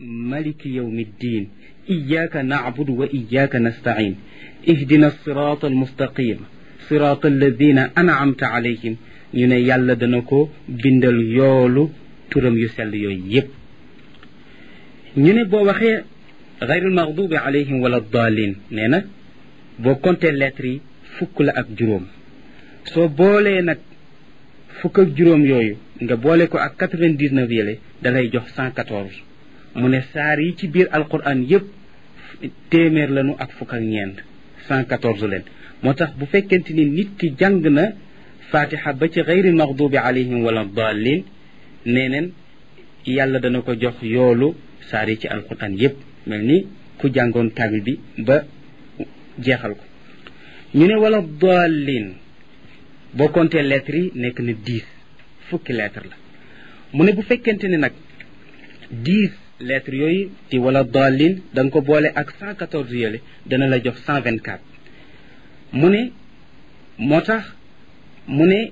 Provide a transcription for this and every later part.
maliki yawmi ddin iyyaka na'budu wa iyyaka nasta'in ihdina sirata almustaqim sirata alladina an'amta alayhim ñu ne yàlla dana ko bindal yoolu turam yu sell yooyu yépp ñu ne boo waxee gayril maxdubi alayhim wala dalin nee na boo compté lettres yi fukk la ak juróom soo boolee nag fukk ak juróom yooyu nga boole ko ak quatre-vingt-dix-neuf yële da lay jox cent quatorze mu ne saar yi ci biir alquran yépp téeméer lañu ak fukk ak ñeent cent quatorze leen moo tax bu fekkente ni nit ki jàng na fatiha ba ci gayri maxdubi alayhim wala dalin nee neen yàlla dana ko jox yoolu saar yi ci alquran yépp mel ni ku jàngoon kaamil bi ba jeexal ko ñu ne wala dalin boo compté lettres yi nekk na dix fukki lettres la mu ne bu fekkente ni nag dix lettres yooyu di wala dalin da nga ko boole ak cent quatorze yële dana la jox cent vingt quatre mu ne moo tax mu ne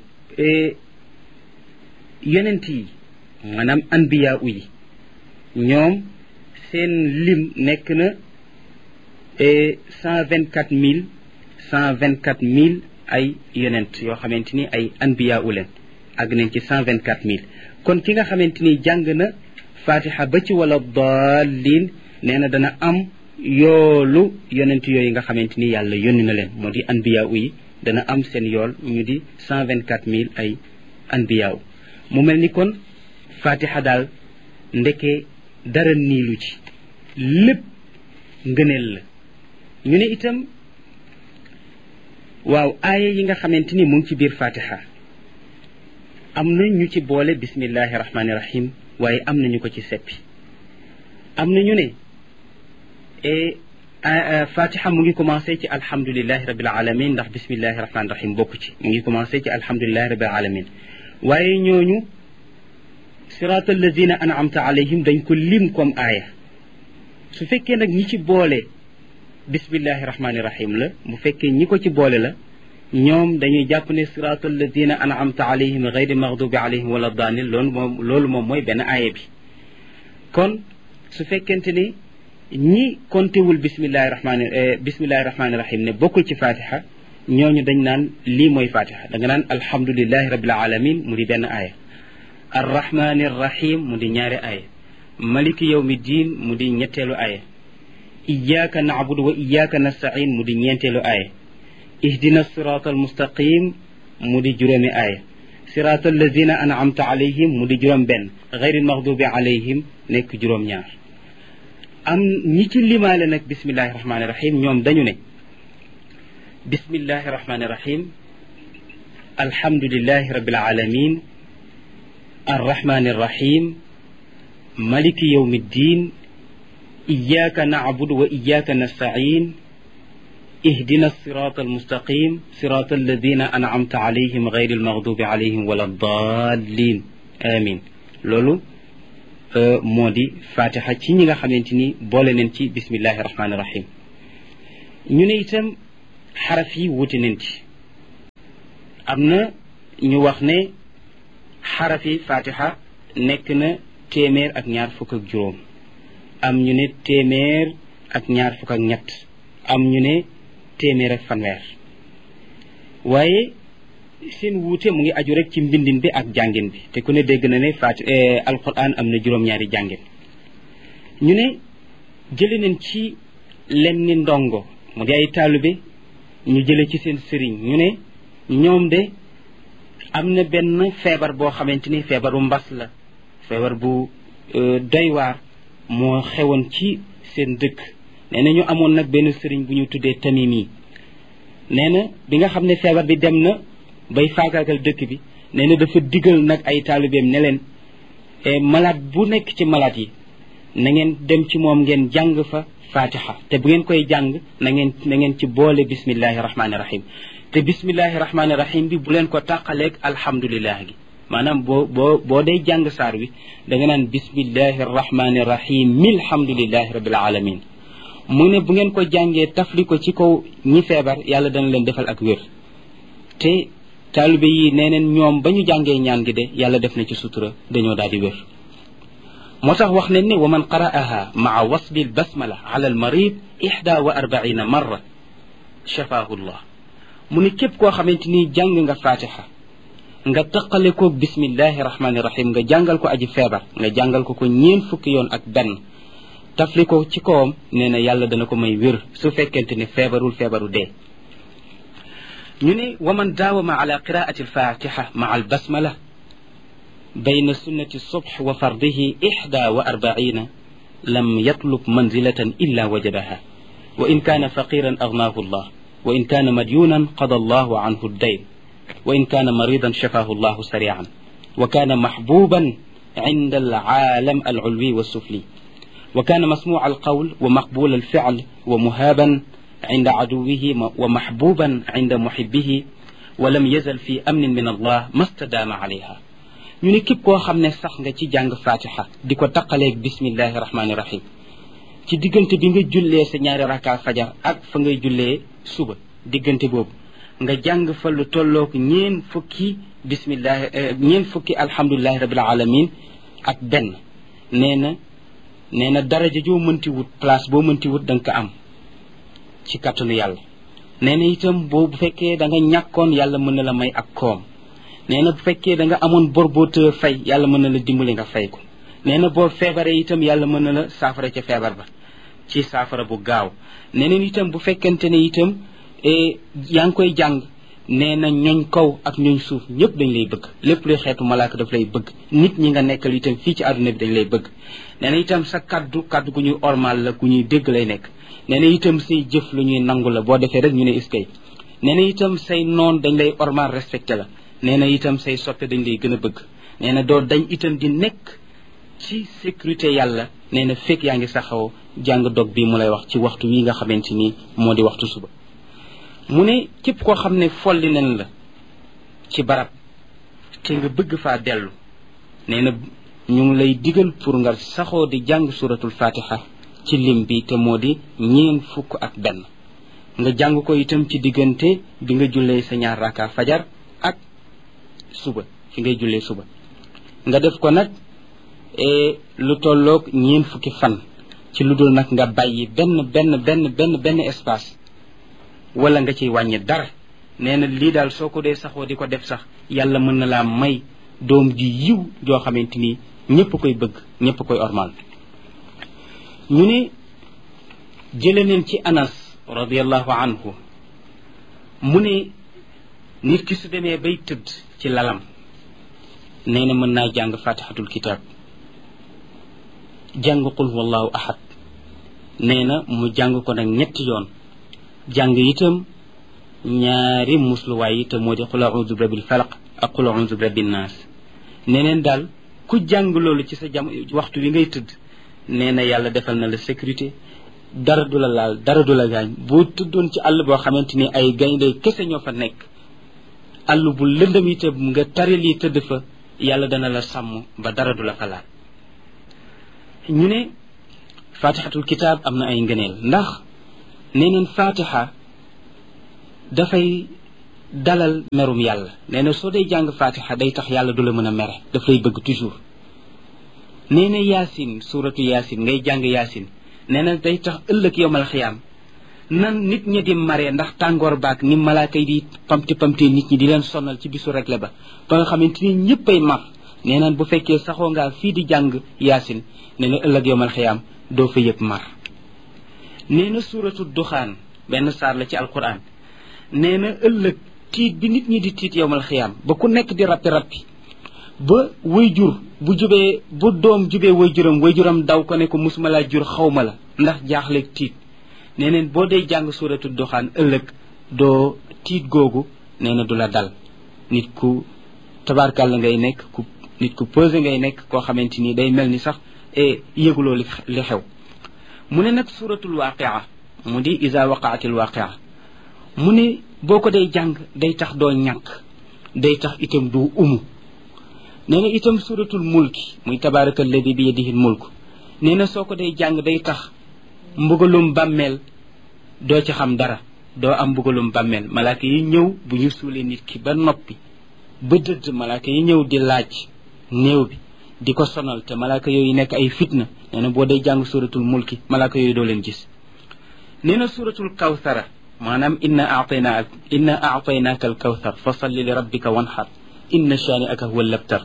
yonent yi maanaam anbiya u yi ñoom seen lim nekk na cent vingt quatre mille cent vingt quatre mille ay yonent yoo xamante ni ay anbiya u leen àgg nañ ci cent vingt quatre mille kon ki nga xamante ni jàng na fatiha ba ci wala daalin nee na dana am yoolu yonent yooyu nga xamante ni yàlla yónni na leen moo di anbiya u yi dana am seen yool ñu di cent vingt quatre mille ay anbiya u mu mel ni kon fatiha daal ndeke dara niilu ci lépp ngëneel la ñu ne itam waaw aaya yi nga xamante ni mu ngi ci biir fatiha am na ñu ci boole bismillahi rahmaani rahim waaye am na ñu ko ci seppi am na ñu ne fatiha mu ngi commencé ci alhamdulilahi rabil alamin ndax bismillahi rahmaani rahim bokk ci mu ngi commencé ci alhamdulilahi rabil alamin waaye ñooñu sirata alladina an'amta alayhim dañ ko lim comme aaya su fekkee nag ñi ci boole bismillahi rahmaani rahim la bu fekkee ñi ko ci boole la ñoom dañuy jàpp ne sirata alladina an'amta alayhim gayri maghdubi alayhim wala daanil loolu moom loolu moom mooy benn aaya bi kon su fekkente ni ñi kontewul bismillahi rahmaani bismillahi rahmaani rahim ne bokkul ci fatiha ñooñu dañ naan lii mooy fatiha da nga naan alhamdulilahi rabil alamin mu di benn aaya arrahmani rahim mu di ñaari aaya maliki yawmi diin mu di ñetteelu aaya iyyaka na'budu wa iyyaka nasta'in mu di ñeenteelu aaya ihdina sirata almustaqim mu di juróomi aaya sirata allazina an'amta alayhim mu di juróom benn ghayril maghdubi alayhim nekk juróom ñaar am ñi ci limaale nag bismillahi rahmani rahim ñoom dañu ne bismillahi rahmani rahim alhamdulillahi rabbil alamin arrahmani arrahim maliki yawmi ddin iyyaka na'budu wa iyyaka nasta'in اهدنا الصراط المستقيم صراط الذين أنعمت عليهم غير المغضوب عليهم ولا الضالين آمين لولو moo di fatiha ci ñi nga xamante ni boole nañ ci bismillahi rahmaani rahim ñu ne itam xaraf yi wuute nañ ci am na ñu wax ne xaraf yi fatiha nekk na téeméer ak ñaar fukk ak juróom am ñu ne téeméer ak ñaar fukk ak ñett am ñu ne téeméer ak fanweer waaye seen wuute mu ngi aju rek ci mbindin bi ak jàngin bi te ku ne dégg na ne faati alquran am na juróom-ñaari jàngin ñu ne jële nañ ci lenn ndongo mu di ay taalibe ñu jële ci seen sëriñ ñu ne ñoom de am na benn feebar boo xamante ni feebaru mbas la feebar bu doy waar moo xewoon ci seen dëkk nee na ñu amoon nag benn sëriñ bu ñu tuddee tamim yi nee na bi nga xam ne feebar bi dem na bay faagaagal dëkk bi nee na dafa digal nag ay taalibeem ne leen malade bu nekk ci malade yi na ngeen dem ci moom ngeen jàng fa fatiha te bu ngeen koy jàng na ngeen na ngeen ci boole bismillahi rahmaani rahim te bismillahi rahmaani rahim bi bu leen ko tàqaleeg alhamdulillah gi maanaam boo boo boo day jàng saar wi da nga naan bismillahi rahmaani rahim milhamdulillahi rabbil alamin mu ne bu ngeen ko jàngee tafli ko ci kaw ñi feebar yàlla dana leen defal ak wér te taalibe yi nee neen ñoom ba ñu jàngee ñaan gi de yàlla def na ci sutura dañoo daal di wér moo tax wax nañ ne wa man qara'aha maa wasli albasmala ala almarid ixda wa arbaina marra shafaahu llah mu ne képp koo xamante ni jàng nga fatiha nga taqale ko bismillahi rahmani rahim nga jàngal ko aji feebar nga jàngal ko ko ñeen fukki yoon ak benn tafli ko ci kawam nee na yàlla dana ko may wér su fekkente ne feebarul feebaru dee ñu ne wa man daawama ala qiraati alfatiha maa albasmala bayna sunnati subh wa fardihi ixda wa arbaina lam yatlub manzilatan illa wajadaha wa in kaana faqiran agnaahu llah wa in kaana madyunan qada allahu anhu ddayn wa in kaana maridan shafahu llahu sarian wa kaana maxbuban عند العالم العلوي والسفلي وكان مسموع القول ومقبول الفعل ومهابا عند عدوه ومحبوبا عند محبه ولم يزل في أمن من الله ما استدام عليها ñu ne képp koo xam ne sax nga ci jàng fatiha di ko taqaleeg bismillahi rahmaani rahim ci diggante bi nga jullee sa ñaari raka fajar ak fa ngay jullee suba diggante boobu nga jàng fa lu tolloog ñeen fukki bismillahi ñeen fukki alhamdulilahi rabil alamin ak benn nee na nee na daraja joo mënti wut place boo mënti wut da nga ko am ci kàttanu yàlla nee na itam boo bu fekkee da nga ñàkkoon yàlla mën na la may ak koom nee na bu fekkee da nga amoon bor boo të fay yàlla mën na la dimbali nga fay ko nee na boo feebaree itam yàlla mën na la saafara ca feebar ba ci saafara bu gaaw nee na itam bu fekkente ne itam yaa ngi koy jàng nee na ñooñ kaw ak ñooñ suuf ñëpp dañ lay bëgg lépp luy xeetu malaaka daf lay bëgg nit ñi nga nekkal itam fii ci àdduna bi dañ lay bëgg nee na itam sa kaddu kaddu gu ñuy ormal la gu ñuy dégg lay nekk nee na itam say jëf lu ñuy nangu la boo defee rek ñu ne iskay nee na itam say noon dañ lay ormal respecté la nee na itam say soppe dañ lay gën a bëgg nee na doo dañ itam di nekk ci sécurité yàlla nee na fekk yaa ngi saxaw jàng dog bi mu lay wax ci waxtu wi nga xamante ni moo di waxtu suba mu ne képp koo xam ne folli nañ la ci barab te nga bëgg faa dellu nee na ñu ngi lay digal pour nga saxoo di jàng suratul fatiha ci lim bi te moo di ñeen fukk ak benn nga jàng ko itam ci diggante bi nga jullee sa ñaar raka fajar ak suba fi ngay jullee suba nga def ko nag lu tolloog ñeen fukki fan ci lu dul nag nga bàyyi benn benn benn benn benn espace wala nga ciy wàññi dara nee na lii daal soo ko dee saxoo di ko def sax yàlla mën na laa may doom ji yiw joo xamante ni ñëpp koy bëgg ñëpp koy ormal ñu ne jële neen ci anas radiallahu anhu mu ne nit ki su demee bay tëdd ci lalam nee na mën naa jàng fatihatul kitab jàng qul wallahu ahad nee na mu jàng ko nag ñetti yoon jàng itam ñaari musluwaay yi te moo di qul a'udhu bi rabbil falaq ak qul a'udhu bi rabbin nas neneen daal ku jàng loolu ci sa jam waxtu wi ngay tëdd nee na yàlla defal na la sécurité dara du la laal dara du la gaañ boo tëddoon ci àll boo xamante ni ay gaynde kese ñoo fa nekk àll bu lëndëm itam nga taril yi tëdd fa yàlla dana la sàmm ba dara du la fa laal ñu ne fatihatul kitaab am na ay ngëneel ndax nee neen fatiha dafay dalal merum yàlla nee na soo dee jàng fatiha day tax yàlla du la mën a mere daf lay bëgg toujours nee na yaasin suratu yaasin ngay jàng yaasin nee na day tax ëllëg yowmal xiyaam nan nit ñi di mare ndax tàngoor baak ni malaaka yi di pamti pamti nit ñi di leen sonal ci bisu regle ba ba nga xamante ni ñëpp ay mar nee naan bu fekkee saxoo ngaa fii di jàng yaasin nee na ëllëg yowmal xiyaam doo fa yëg mar nee na suratu duxaan benn saar la ci alquran nee na ëllëg tiit bi nit ñi di tiit yowmal xiyaam ba ku nekk di rappi rappi ba way jur bu jubee bu doom jubee way juram way juram daw ko ne ko musuma laa jur xawma la ndax jaaxleeg tiit nee neen boo dee jàng suratu duxaan ëllëg doo tiit googu nee na du la dal nit ku tabarkàlla ngay nekk ku nit ku posé ngay nekk koo xamante ni day mel ni sax e yëguloo li li xew mu ne nag suratul waqia mu di isa waqaatil waqia mu ne boo ko day jàng day tax doo ñàkk day tax itam du umu nee na itam suratul mulki muy tabaraka alladi bi yadihi mulk nee na soo ko day jàng day tax mbugalum bàmmeel doo ci xam dara doo am mbugalum bàmmeel malaaka yi ñëw bu ñu suulee nit ki ba noppi ba dëdd malaaka yi ñëw di laaj néew bi di ko sonal te malaaka yooyu nekk ay fitna nee na boo dee jàng suratul mulki malaaka yooyu doo leen gis nee na suratul kawthara maanaam inna aatayna inna aataynaaka al kawthar fa salli li rabbika wanxar inna shaani aka huwa labtar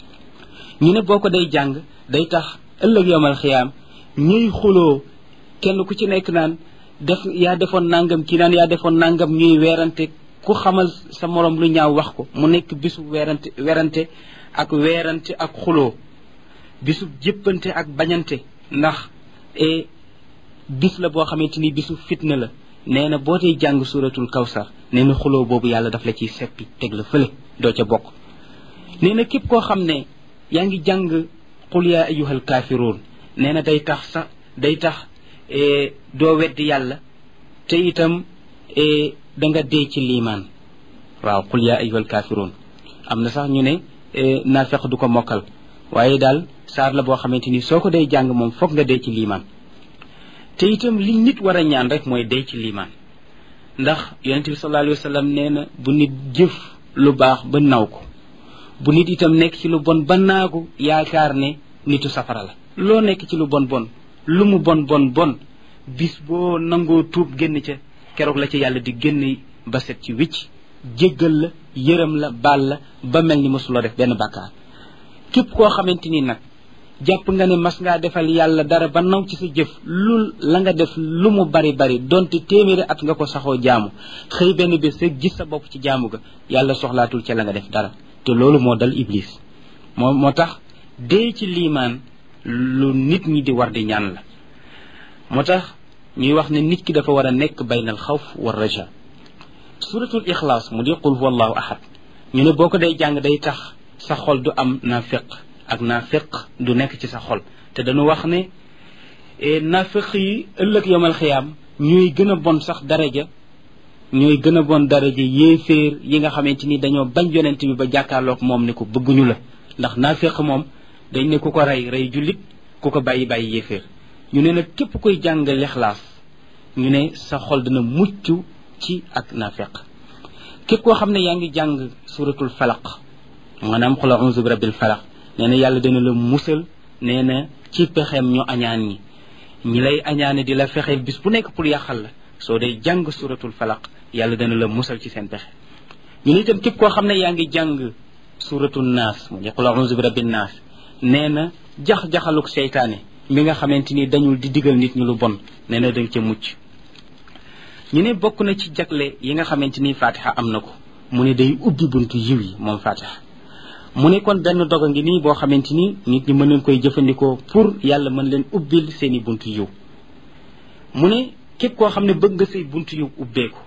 ñu ne boo ko day jàng day tax ëllëg yowmal xiyaam ñuy xuloo kenn ku ci nekk naan def yaa defoon nangam kii naan yaa defoon nangam ñuy weerante ku xamal sa morom lu ñaaw wax ko mu nekk bisu weerante werante ak weerante ak xuloo bisu jëppante ak bañante ndax e bis la boo xamante ni bisu fitna la nee na boo tey jàng suratul kawsar nee na xuloo boobu yàlla daf la ciy seppi teg la fële doo ca bokk nee na képp koo xam ne yaa ngi jàng qul yaa ayyuhal kaafiruun nee na day tax sax day tax doo weddi yàlla te itam da nga dee ci liimaan waaw qul yaa ayyuhal kaafiruun am na sax ñu ne naafeq du ko mokkal waaye daal saar la boo xamante ni soo ko day jàng moom foog nga dee ci liimaan te itam li nit war a ñaan rek mooy dee ci liimaan ndax yonente bi sallallahu alayhi wa sallam nee na bu nit jëf lu baax ba naw ko bu nit itam nekk ci lu bon ba naagu yaakaar ne nitu safara la loo nekk ci lu bon bon lu mu bon bon bon bis boo nangoo tuub génn ca keroog la ca yàlla di génn ba set ci wicc jéggal la yërëm la baal la ba mel ni mosuloo def benn bàkkaar képp koo xamante ni nag jàpp nga ne mas ngaa defal yàlla dara ba naw ci sa jëf lu la nga def lu mu bari bari donte téeméeri at nga ko saxoo jaamu xëy benn bés rek gis sa bopp ci jaamu ga yàlla soxlaatul ca la nga def dara te loolu moo dal iblis moo moo tax dee ci liimaan lu nit ñi di war di ñaan la moo tax ñuy wax ne nit ki dafa war a nekk baynal xawf war raja suratul ixlaas mu di qul huwa allahu ahad ñu ne boo ko day jàng day tax sa xol du am naafiq ak naafiq du nekk ci sa xol te dañu wax ne naafiq yi ëllëg yomal xiyaam ñooy gën a bon sax daraja ñooy gën a bon daraja yéeféer yi nga xamante ni dañoo bañ yonent bi ba jàkkaarloog moom ne ko bëgguñu la ndax naafiq moom dañ ne ku ko rey rey jullit ku ko bàyyi bàyyi yéeféer ñu ne nag képp koy jàng lixlaas ñu ne sa xol dina mucc ci ak naafiq képp koo xam ne yaa ngi jàng suratul falaq maanaam xula onze bi rabbil falaq nee na yàlla dina la musal nee na ci pexeem ñu añaan ñi ñi lay añaane di la fexeel bis bu nekk pour yàqal la soo dee jàng suratul falaq yàlla dana la musal ci seen pexe ñu ne itam képp koo xam ne yaa ngi jàng suratul naas mu di xula onze bi rabbil naas nee na jax-jaxaluk seytaane mi nga xamante ni dañul di digal nit ñu lu bon nee na danga ca mucc ñu ne bokk na ci jagle yi nga xamante ni fatiha am na ko mu ne day ubbi buntu yiw yi moom fatiha mu ne kon benn doga ngi nii boo xamante ni nit ñi mën nañ koy jëfandikoo pour yàlla mën leen ubbil seeni buntu yiw mu ne képp koo xam ne bëgg nga say buntu yiw ubbeeku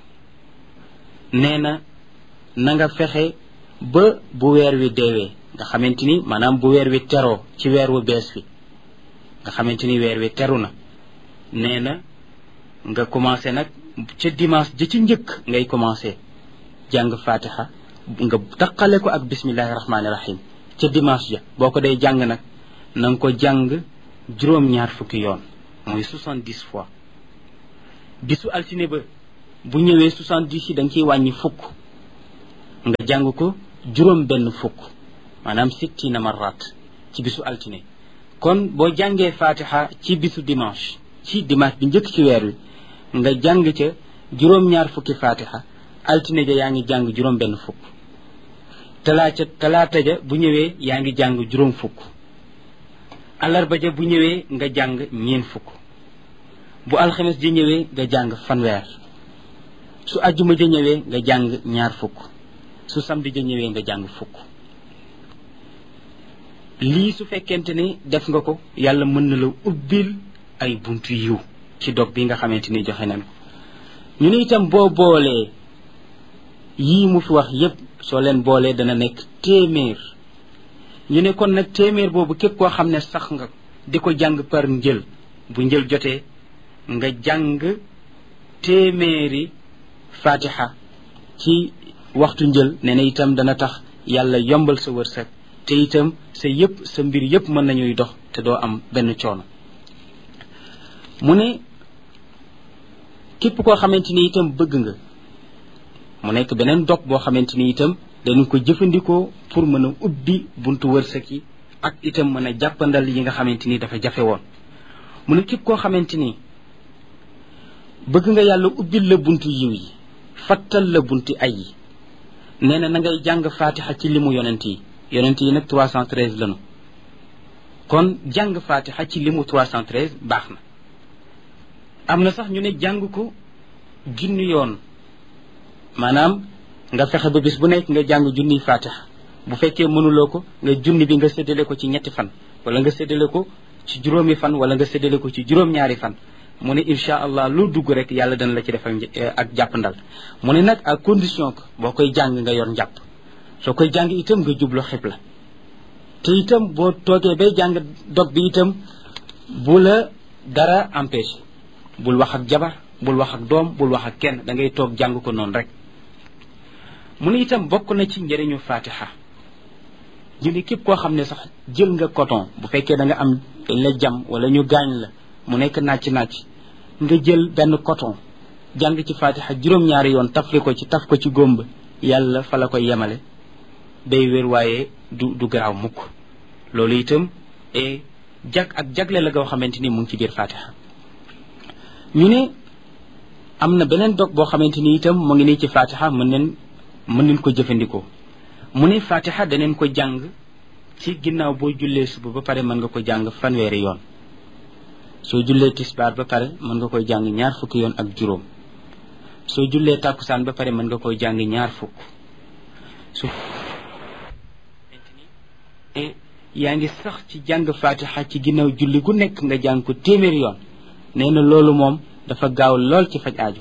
nee na na nga fexe ba bu weer wi deewee nga xamante ni maanaam bu weer wi teroo ci weer wu bees fi nga xamante ni weer wi teru na nee na nga commencé nag ca dimanche ja ci njëkk ngay commencé jàng fatiha nga taqale ko ak bismillahi rahmaani rahim ca dimanche ja boo ko dee jàng nag na nga ko jàng juróom-ñaar fukki yoon mooy soixante-dix fois bisu altine ba bu ñëwee soixante-dix yi da nga ciy wàññi fukk nga jàng ko juróom benn fukk maanaam sittina marrat ci bisu altine kon boo jàngee fatiha ci bisu dimanche ci dimanche bi njëkk ci weer wi nga jàng ca juróom-ñaar fukki fatiha altine ja yaa ngi jàng juróom benn fukk talaata talaata ja bu ñëwee yaa ngi jàng juróom fukk alarba ja bu ñëwee nga jàng ñeen fukk bu alxames ja ñëwee nga jàng fanweer su ajjuma ja ñëwee nga jàng ñaar fukk su samedi ja ñëwee nga jàng fukk lii su fekkente ni def nga ko yàlla mën na la ubbil ay buntu yiw ci dog bi nga xamante ni joxe nañ ko ñu ne itam boo boolee yii mu fi wax yépp soo leen boolee dana nekk téeméer ñu ne kon nag téeméer boobu képp koo xam ne sax nga di ko jàng par njël bu njël jotee nga jàng téeméeri fatiha ci waxtu njël nee na itam dana tax yàlla yombal sa wërsëg te itam sa yëpp sa mbir yëpp mën nañuy dox te doo am benn coono mu ne képp koo xamante ni itam bëgg nga mu nekk beneen dog boo xamante ni itam dañu ko jëfandikoo pour mën a ubbi buntu wërsëg yi ak itam mën a jàppandal yi nga xamante ni dafa jafe woon mu ne képp koo xamante ni bëgg nga yàlla ubbil la buntu yiw yi fattal la buntu ay yi nee na na ngay jàng fatiha ci limu yonent yi yonent yi nag 313 lanu kon jàng fatiha ci limu 313 baax na am na sax ñu ne jàng ko junni yoon maanaam nga fexe ba bis bu nekk nga jàng junniy fatiha bu fekkee mënuloo ko nga junni bi nga séddale ko ci ñetti fan wala nga séddale ko ci juróomi fan wala nga séddale ko ci juróom-ñaari fan mu ne incha allah lu dugg rek yàlla dana la ci defal ak jàppandal mu ne nag à condition que boo koy jàng nga yor njàpp soo koy jàng itam nga jublu xibla te itam boo toogee bay jàng dog bi itam bu la dara empêché bul wax ak jabar bul wax ak doom bul wax ak kenn da ngay toog jàng ko noonu rek mu ne itam bokk na ci njëriñu fatiha ñu ne képp koo xam ne sax jël nga coton bu fekkee da nga am dañ la jam wala ñu gaañ la mu nekk nàcc nàcc nga jël benn coton jàng ci fatiha juróom-ñaari yoon tafli ko ci taf ko ci gómb yàlla fa la koy yemale day wér waaye du du garaaw mukk loolu itam e jag ak jagle la goo xamante ni mu ngi ci biir fatiha ñu ne am na beneen dog boo xamante ni itam mu ngi nii ci fatiha mën neen mën nañ ko jëfandikoo mu ne fatiha daneen ko jàng ci ginnaaw boo jullee suba ba pare mën nga ko jàng fanweeri yoon soo jullee tisbaar ba pare mën nga koy jàng ñaar fukki yoon ak juróom soo jullee tàkkusaan ba pare mën nga koy jàng ñaar fukk su yaa ngi sax ci jàng fatiha ci ginnaaw julli gu nekk nga jàng ko téeméeri yoon nee na loolu moom dafa gaaw lool ci faj aajo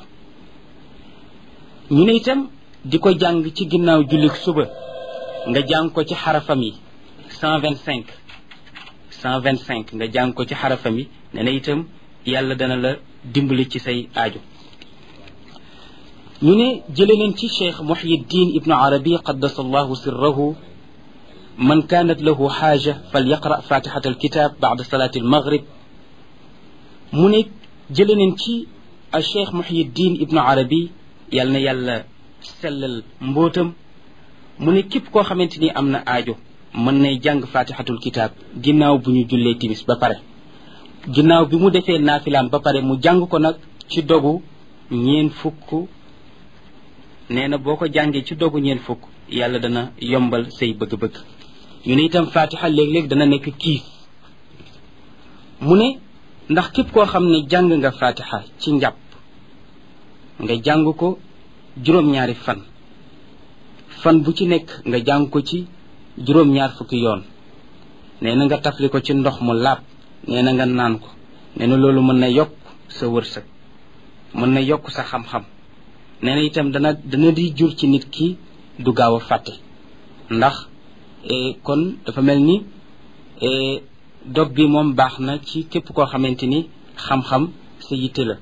ñu ne itam di ko jàng ci ginnaaw julli suba nga jàng ko ci xarafam yi cent vingt cinq cent vingt cinq nga jàng ko ci xarafam yi nee na itam yàlla dana la dimbali ci say aajo ñu ne jële leen ci cheikh muhyiddin ibnu arabi qaddasa allahu sirrahu man kanat lahu xaaja fal yaqra fatixat alkitab bada salati almaghrib mu ne jële leen ci a cheikh muhyiddin ibnu arabi yàlla na yàlla sellal mbootam mu ne képp koo xamante ni am na aajo mën nay jàng fatixatul kitab ginnaaw bu ñu jullee timis ba pare ginnaaw bi mu defee naafilaam ba pare mu jàng ko nag ci dogu ñeen fukk nee na boo ko jàngee ci dogu ñeen fukk yàlla dana yombal say bëgg-bëgg ñu ne itam fatiha léeg-léeg dana nekk kiif mu ne ndax képp koo xam ne jàng nga fatiha ci njàpp nga jàng ko juróom-ñaari fan fan bu ci nekk nga jàng ko ci juróom-ñaar fukki yoon nee na nga tafli ko ci ndox mu laab nee na nga naan ko nee na loolu mën na yokk sa wërsëg mën na yokk sa xam-xam nee na itam dana dana di jur ci nit ki du gaaw a fàtte ndax kon dafa mel ni dog bi moom baax na ci képp koo xamante ni xam-xam sa yitte la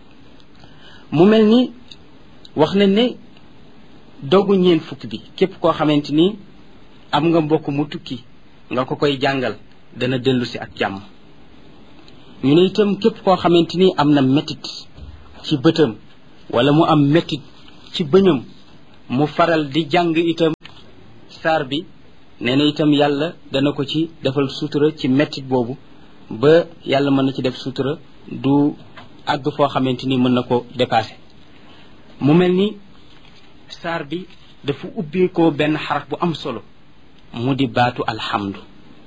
mu mel ni wax nañ ne dogu ñeen fukk bi képp koo xamante ni am nga mbokk mu tukki nga ko koy jàngal dana dellu si ak jàmm ñu ne itam képp koo xamante ni am na métit ci bëtam wala mu am métit ci bëñam mu faral di jàng itam saar bi nee na itam yàlla dana ko ci defal sutura ci métit boobu ba yàlla mën na ci def sutura du àgg foo xamante ni mën na ko dépasser mu mel ni saar bi dafa ubbeekoo benn xaraf bu am solo mu di baatu alhamdu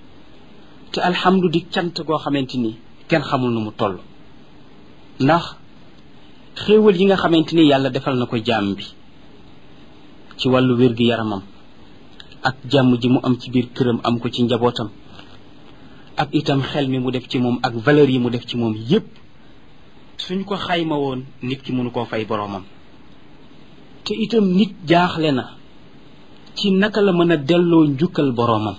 te alhamdu di cant goo xamante ni kenn xamul nu mu toll ndax xéewal yi nga xamante ni yàlla defal na ko jaam bi ci wàllu wér-gi-yaramam ak jàmm ji mu am ci biir këram am ko ci njabootam ak itam xel mi mu def ci moom ak valeur yi mu def ci moom yépp suñ ko xayma woon nit ki mënu koo fay boroomam te itam nit jaaxle na ci naka la mën a delloo njukkal boroomam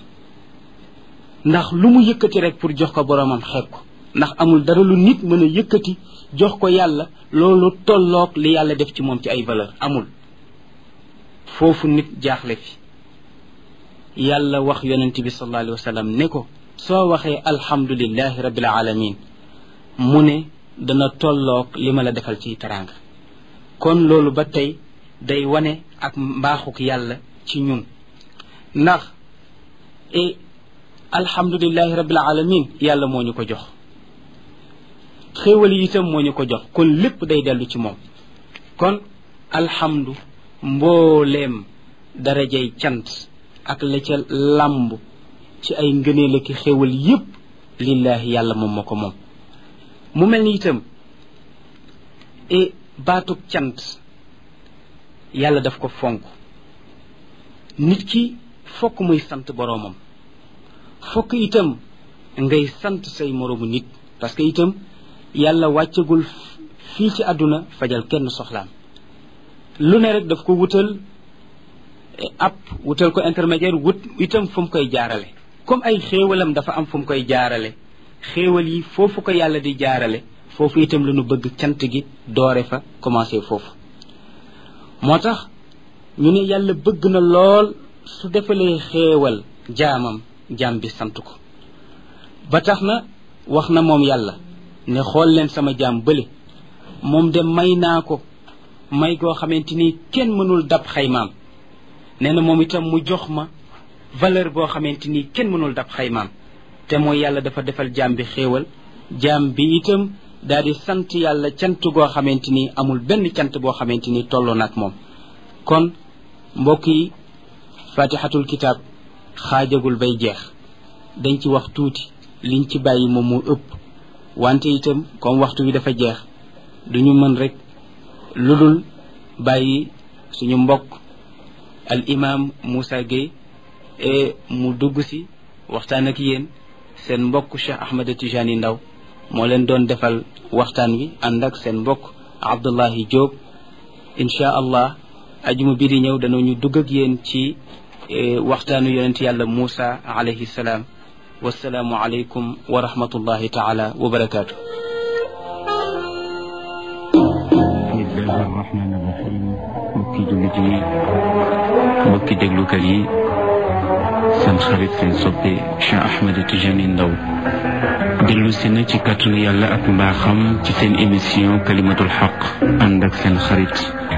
ndax lu mu yëkkati rek pour jox ko boroomam xeeb ko ndax amul dara lu nit mën a yëkkati jox ko yàlla loolu tolloog li yàlla def ci moom ci ay valeur amul foofu nit jaaxle fi yàlla wax yonent bi sallallahu alayhi wa sallam ne ko soo waxee alhamdulillahi rabbil alamin mu ne dana tolloog li ma la defal ci teraanga kon loolu ba tey day wane ak mbaaxuk yàlla ci ñun ndax e alhamdulilahi rabbil alamin yàlla moo ñu ko jox xéewal yi itam moo ñu ko jox kon lépp day dellu ci moom kon alhamdu mbooleem darajay cant ak la ca làmb ci ay ngëneel ak xéewal yépp lillahi yàlla moom moo ko moom mu mel ni itam e baatug cant yàlla daf ko fonk nit ki fokk muy sant boroomam fokk itam ngay sant say moroomu nit parce que itam yàlla wàccagul fii ci àdduna fajal kenn soxlaam lu ne rek daf ko wutal ab wutal ko intermédiaire wut itam fu mu koy jaarale comme ay xéewalam dafa am fu mu koy jaarale xéewal yi foofu ko yàlla di jaarale foofu itam la ñu bëgg cant gi doore fa commencé foofu moo tax ñu ne yàlla bëgg na lool su defalee xéewal jaamam jaam bi sant ko ba tax na wax na moom yàlla ne xool leen sama jaam bële moom de may naa ko may goo xamante ni kenn mënul dab xaymaam nee na moom itam mu jox ma valeur boo xamante ni kenn mënul dab xaymaam te mooy yàlla dafa defal jaam bi xéewal jaam bi itam daal di sant yàlla cant goo xamante ni amul benn cant boo xamante ni tolloo na ak moom kon mbokk yi fatihatul kitab xaajagul bay jeex dañ ci wax tuuti liñ ci bàyyi moom moo ëpp wante itam comme waxtu bi dafa jeex duñu mën rek lu dul bàyyi suñu mbokk al imam Moussa Gueye e mu dugg si waxtaan ak yéen seen mbokk Cheikh Ahmed Tijani Ndaw moo leen doon defal waxtaan wi ànd ak seen mbokk Abdullahi Diop inchaa allah ajuma bi di ñëw danañu dugg ak yéen ci waxtaanu yonent yàlla Moussa alayhi salaam wasalaamu aleykum wa rahmatullahi taala wa barakaatu bismillahi arrahmani irrahim mbokki jullit yi mbokki déglukat yi seen xarit seen soppe Cheikh Ahmed Tijani Ndaw dellu si na ci kàttanu yàlla ak mbaaxam ci seen émission kalimatul xaq ànd ak seen xarit